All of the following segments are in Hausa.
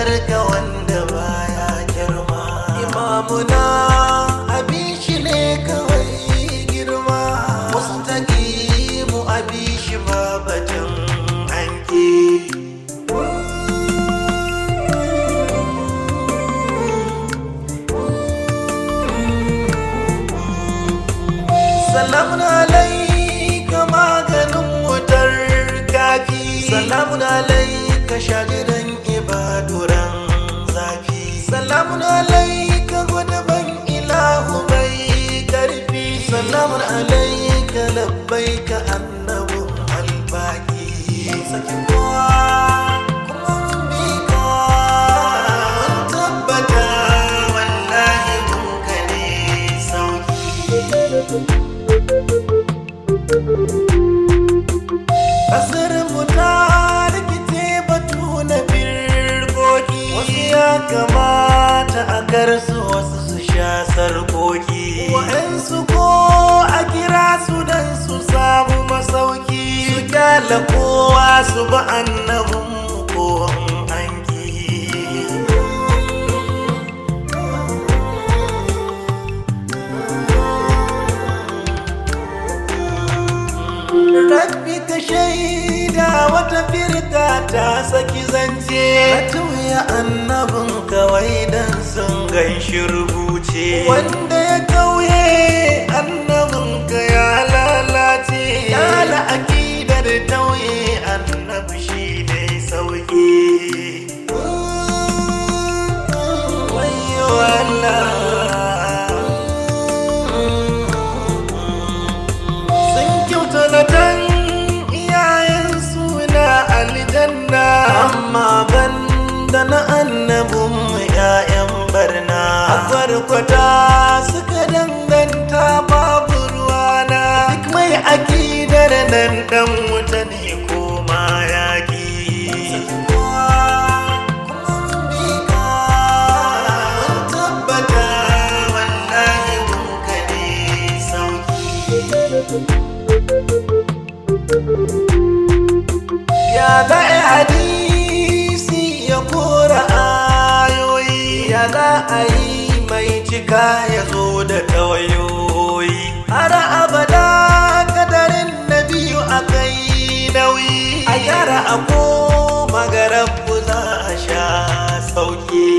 ka wanda baya girma imamuna abishi ne kawai girma mustaqimu abishi ba batun anki salamun alaika maganin wutar kafi salamun alaika shagiran ibaduran zafi salamun alaika guduban ilahu mai karfi salamun alaika labbaika annabun albaki saki kowa kuma mun bi ka mun tabbata wallahi mun kare sauki Kasar mu ta rikice batu na birkoki Wasu ya kamata a karsu wasu su sha sarkoki Wa'ansu ko a kira su dan su samu masauki Su kyala kowa su ba annabin mu ko an ki Rabbi ka shaida wata firka ta saki zance Ka tuya annabin kawai dan sun gan shi rubuce Wanda ya kauye annabin ka ya lalace Ya la'akidar tauye annabi shi ne sauki Wayyo Allah sun kyauta na tan iyayen suna aljanna amma ban da na annabin mu ƴaƴan barna a farkwata suka danganta babu ruwana duk mai akidar nan dan wuta ne ko ma yaƙi Mun tabbata wallahi mun kare sauki ya za a hadisi ya kora ayoyi ya za a yi mai cika ya zo da tawayoyi har abada kadarin na biyu a kai nauyi a gyara a koma ga rabbu za a sha sauki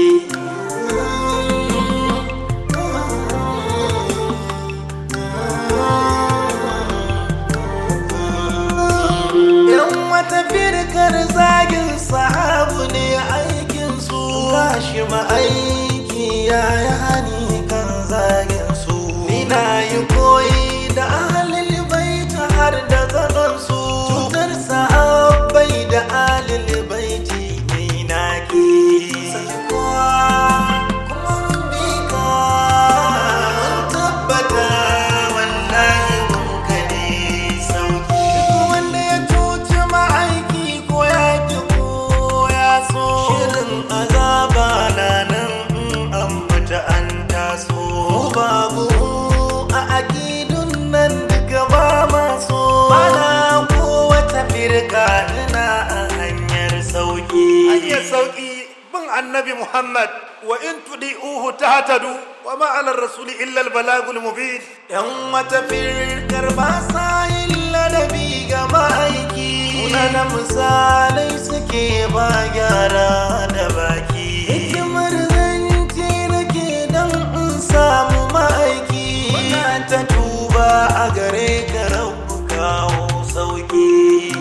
Yan wata firkar zagin sahabu ne aikin su gashi ma'aiki ya yi hani kan zagin su Ina yi koyi da ahalil baita har da zagon su Cutar sahabbai da ahalil baiti ne na ki Kuma mun bi ka mun tabbata wallahi mun kare sauki Duk wanda ya cuci ma'aiki ko ya ki ko ya so Shirin azaba na nan in an fita an taso Babu a akidun nan duka ba maso Bana ko wata firka ina a hanyar sauki hanyar sauki bin annabi Muhammad wa in tudi'uhu tahtadu wa ma 'ala rasuli illa al-balagul mubin Yan wata firkar ba sa yin ladabi ga ma'aiki Muna misalai suke ba gyara da baki Hikimar zance nake don in samu ma'aiki Muna ta tuba a gare ka rabu kawo sauki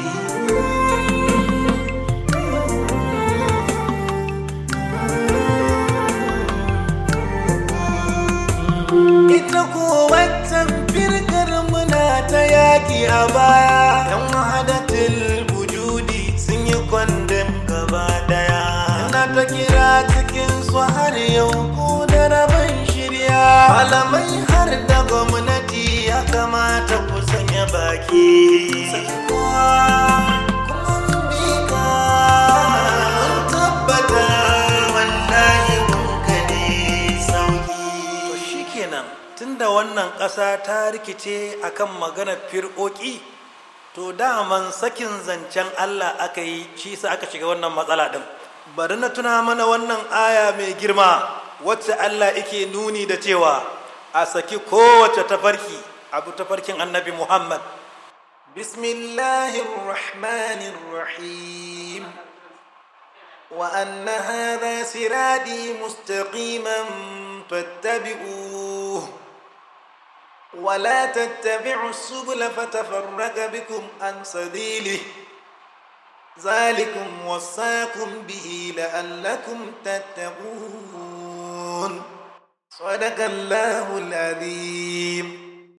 ita ko waccan firkar muna ta yaki a baya yan wahadatul wujudi sun yi kwandon gaba daya na ta kira cikin su har yau ko da rabin shirya malamai har da gwamnati ya kamata ku sanya baki Kowa kuma mun bi ka, mun tabbata wallahi mun kare sauki to shikenan tunda wannan ƙasa ta rikice akan maganar firƙoƙi to daman sakin zancen Allah aka yi shi sa aka shiga wannan matsala din bari na tuna mana wannan aya mai girma wacce Allah yake nuni da cewa a saki kowace tafarki abu tafarkin annabi Muhammad bismillahir rahmanir rahim wa anna hadha siradi mustaqiman fattabi'uhu ولا تتبعوا السبل فتفرق بكم عن سبيله ذلكم وصاكم به لعلكم تتقون صدق الله العظيم